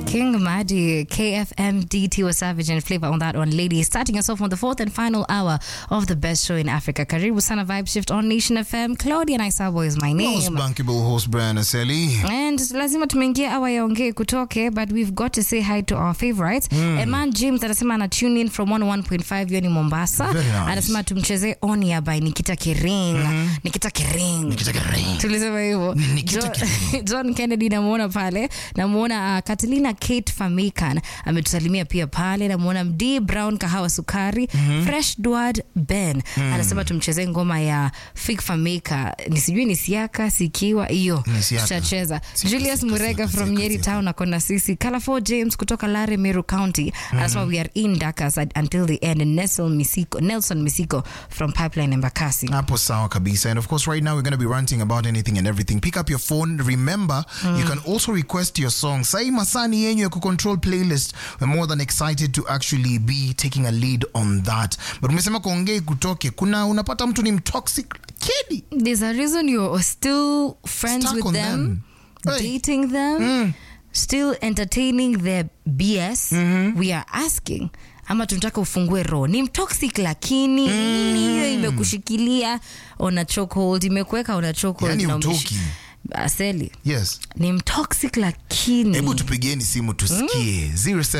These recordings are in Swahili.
King Madi, KFM, DT was Savage and Flavor on that one, ladies. Starting us off on the fourth and final hour of the best show in Africa. Karibu Sana Vibe Shift on Nation FM. Claudia Naisabo is my Most name. bankable host Brian Aseli. And lazima tumeingia awa yaongee kutoke but we've got to say hi to our favorites mm. Eman James anasema ana tune in from 101.5 yoni Mombasa Very nice. anasema tumchezee Onia by Nikita Kering Nikita Kering tulisema hivyo Nikita John, John Kennedy namuona pale namuona uh, Katalina Kate Famikan ametusalimia pia pale namuona Md Brown kahawa sukari Fresh Duad Ben anasema tumchezee ngoma ya Fig Famika ni sijui ni siaka sikiwa hiyo Ni siaka. tutacheza Siaka, Julius siaka, Murega siaka, from siaka, Nyeri siaka. Town akona sisi Colorful James kutoka Lare Meru County anasema we are in Dakas until the end and Nelson Misiko, Nelson Misiko from Pipeline Embakasi Hapo sawa kabisa. And of course, right now we're going to be ranting about anything and everything. Pick up your phone. Remember, you can also request your song. Sai masani yenyu ya kucontrol playlist. We're more than excited to actually be taking a lead on that. But umesema kuongei kutoke. Kuna unapata mtu ni mtoxic kidi. there's a reason you're still friends Stuck with on them, them. Hey. dating them, still entertaining their BS. We are asking ama tunataka ufungue roho ni mtoxic lakini nini hiyo imekushikilia ona chokehold imekuweka ona chokehold Yani na umeshi- utoki. aseli Yes. ni mtoxic lakini hebu tupigieni simu tusikie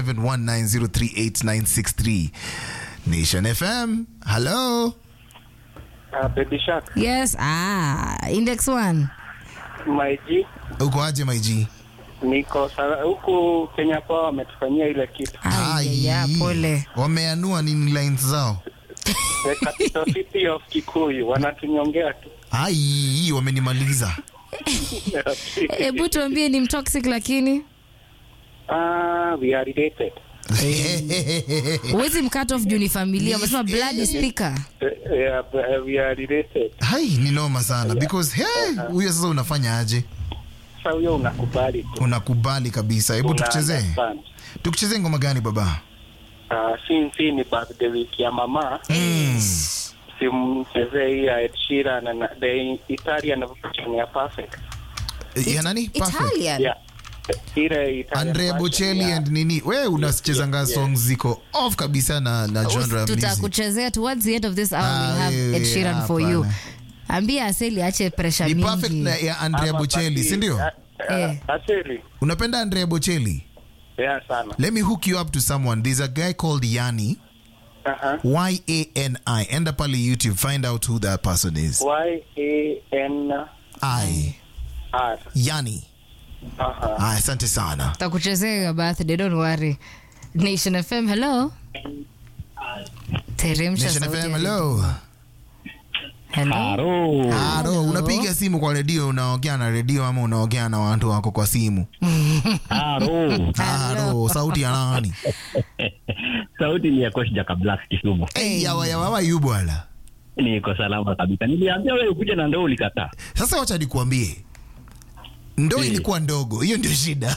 0719038963 nation fm hello Uh, Baby Shark, yes ah index one my G, uko aje maiji niko sala- huku Kenya kwao wametufanyia ile kitu. Ai, ya, pole wameanua nini lines zao The capital city of Kikuyu wanatunyongea tu. ai hii wamenimaliza hebu tuambie ni mtoxic lakini Ah, we are related. huwezi mkat off juu ni familia umesema blood is thicker Uh, yeah, but, uh, we are related. hai ni noma sana because hey, huyo sasa unafanya aje Sasa huyo unakubali tu. unakubali kabisa hebu Una tukuchezee understand. tukuchezee ngoma gani baba Ah, since ni birthday week ya mama, simchezee hii ya Ed Sheeran na the Italian version ya Perfect. ya nani Perfect. italian Yeah. Ile Italian Andrea version Bocelli ya- and nini we unachezanga yes, yes. songs ziko off kabisa na, na genre ya music. tutakuchezea towards the end of this hour Ah, we'll have yeah, Ed yeah, Sheeran for you hapana. ambia aseli ache pressure ni perfect mingi na ya Andrea Ama Bocelli basi, si ndio ah, ah, Eh. Asili. unapenda Andrea Bocelli Yeah, sana. let me hook you up to someone there's a guy called Yani Uh-huh. Y-A-N-I enda pale YouTube find out who that person is Y-A-N-R. I Yani Uh-huh. ah, asante sana takuchezea your birthday don't worry nation fm hello teremsha Nation sauti FM ya- hello hello Haro. Haro, unapiga simu kwa redio unaongea na redio ama unaongea na watu wako kwa simu Haro. Haro, sauti ya nani Sauti ni ya Coach Jaka Black Kisumu. hey, yawa yawa yu bwana Niko salama kabisa. Niliambia wewe ukuje na ndoo ulikataa. sasa wacha nikuambie ndo Eh. ilikuwa ndogo hiyo ndio shida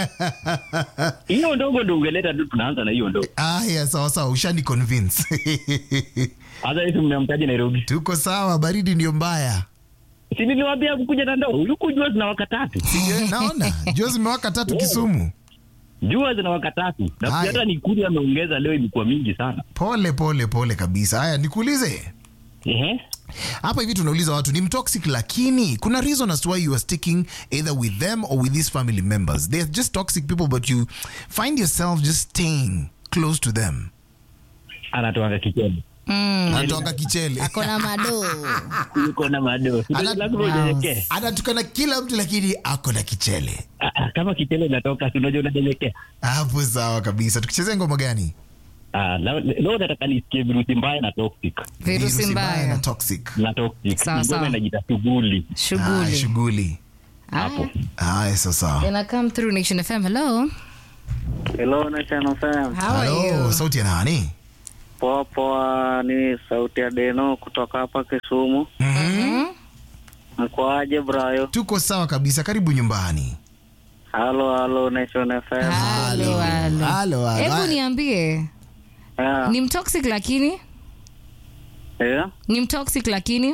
Hiyo ndogo ndio ungeleta tu tunaanza na hiyo ndogo. aya sawa sawa ushani convince Hata hivi mnamtaji Nairobi. tuko sawa baridi ndio mbaya Si niliwaambia kukuja na ndoo. Yuko jua zina waka tatu. Sijui, naona jua zimewaka tatu kisumu Jua zina waka tatu. Na Haya. hata nikuli ameongeza leo ilikuwa mingi sana. pole pole pole kabisa haya nikuulize Ehe. hapa hivi tunauliza watu ni mtoxic lakini kuna reason as to why you are sticking either with them or with these family members they're just toxic people but you find yourself just staying close to them Anatoanga kicheni. anatoka kichele akona madoo Yuko na madoo. Si Ana- lazima unyenyekee. anatukana kila mtu lakini ako na kichele Ah, ah, Kama kichele inatoka si unajua unanyenyekea. hapo sawa kabisa tukichezea ngoma gani Ah, leo leo nataka nisikie virusi mbaya na toxic. virusi na mbaya toxic Na toxic. Sawa, sawa. Ngoma inajita shughuli. Haya, shughuli shughuli Hapo. haya sasa ina come through nation fm hello Hello, Nation FM. how are Hello, you sauti ya nani Poa poa, ni sauti ya Deno kutoka hapa Kisumu. Mhm. Mkoaje Brayo? tuko sawa kabisa karibu nyumbani Halo halo Nation FM. Halo, halo. Halo, halo. hebu niambie Yeah. ni mtoxic lakini Yeah. ni mtoxic lakini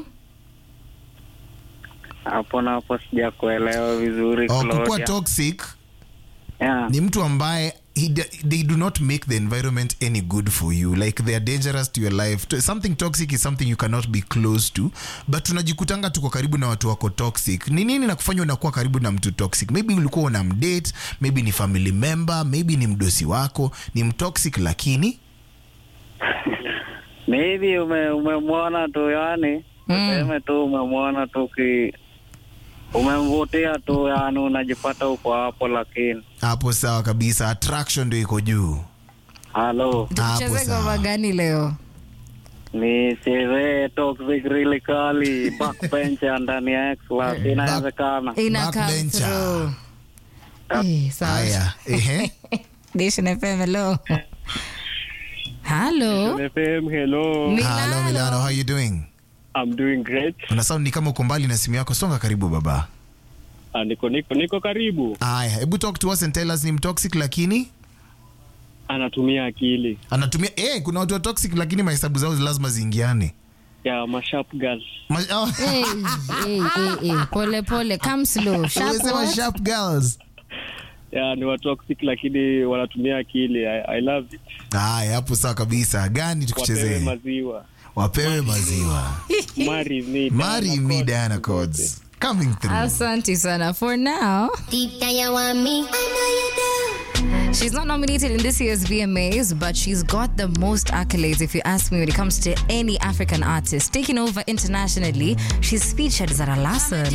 Hapo na hapo sijakuelewa vizuri Oh, kukuwa Claudia. toxic Yeah. ni mtu ambaye he, d- they do not make the environment any good for you like they are dangerous to your life To- something toxic is something you cannot be close to but tunajikutanga tuko karibu na watu wako toxic ni nini nakufanya unakuwa karibu na mtu toxic maybe ulikuwa una mdate maybe ni family member maybe ni mdosi wako ni mtoxic lakini Maybe ume umemwona tu yani, tuseme tu umemwona tu ki umemvutia tu yani, unajipata uko hapo, lakini hapo sawa kabisa attraction ndio iko juu halo, Hapo tucheze sawa. ngoma gani leo ni chezee toxic really kali backbencher ndani ya X-Class, inawezekana. ina come Backbencher. through Eh, sawa. haya ehe Nation FM, hello. Hello. FM, hello. hello milano how you doing I'm doing great. una sound ni kama uko mbali na simu yako songa karibu baba Ah, niko niko niko karibu. haya hebu talk to us and tell us ni mtoxic lakini Anatumia akili. anatumia eh, kuna watu wa toxic lakini mahesabu zao lazima ziingiane Ya masharp girls. Ma- oh, Hey, hey, hey, hey. Pole pole, come slow. Sharp umesema what? sharp girls Ya ni watu toxic lakini wanatumia akili. I, I love it. haya hapo sawa kabisa gani Wapewe tukuchezee maziwa. wapewe maziwa Marry me. marry Diana me Cost. diana codes coming through Asante sana. For now, Deep down you want me. I know you do. she's not nominated in this year's VMAs, but she's got the most accolades, if you ask me, when it comes to any African artist. Taking over internationally, she's featured Zara Larsson.